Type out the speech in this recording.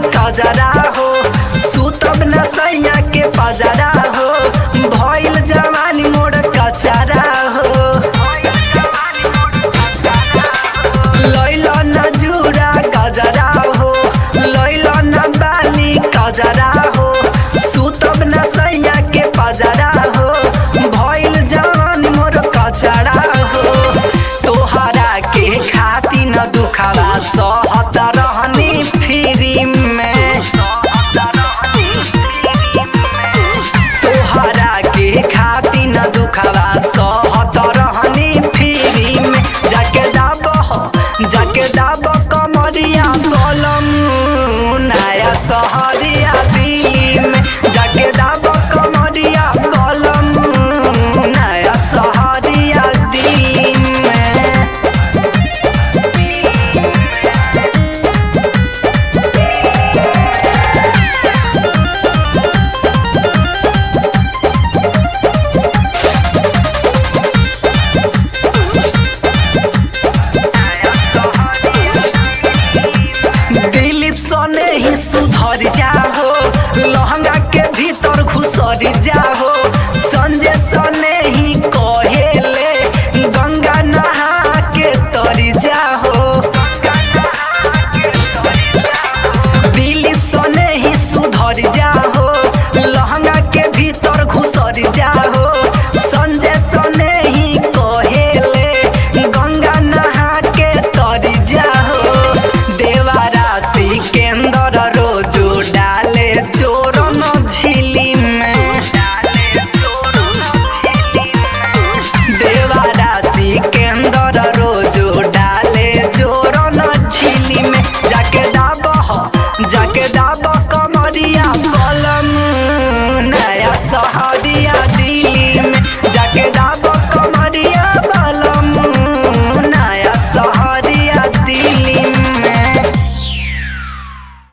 कजरा हो सुतब न सैया के पजरा हो भइल जवानी मोर कचरा हो लैल न जुरा गजरा हो लैल न बाली कजरा हो सुतब न सैया के पजरा हो भइल जवानी मोर कचरा हो तोहरा के खाती न दुखावा सहत रहनी फ्री में तोहरा के खाती न दुखावा सहत रहनी फ्री में जाके दाब जाके दाब कमरिया कलम नया सहरिया दिल्ली में जाके दाब कमरिया कलम नया सहरिया दिल्ली में दिलीप सने ही सुधर जाहो लहंगा के भीतर घुसर जाहो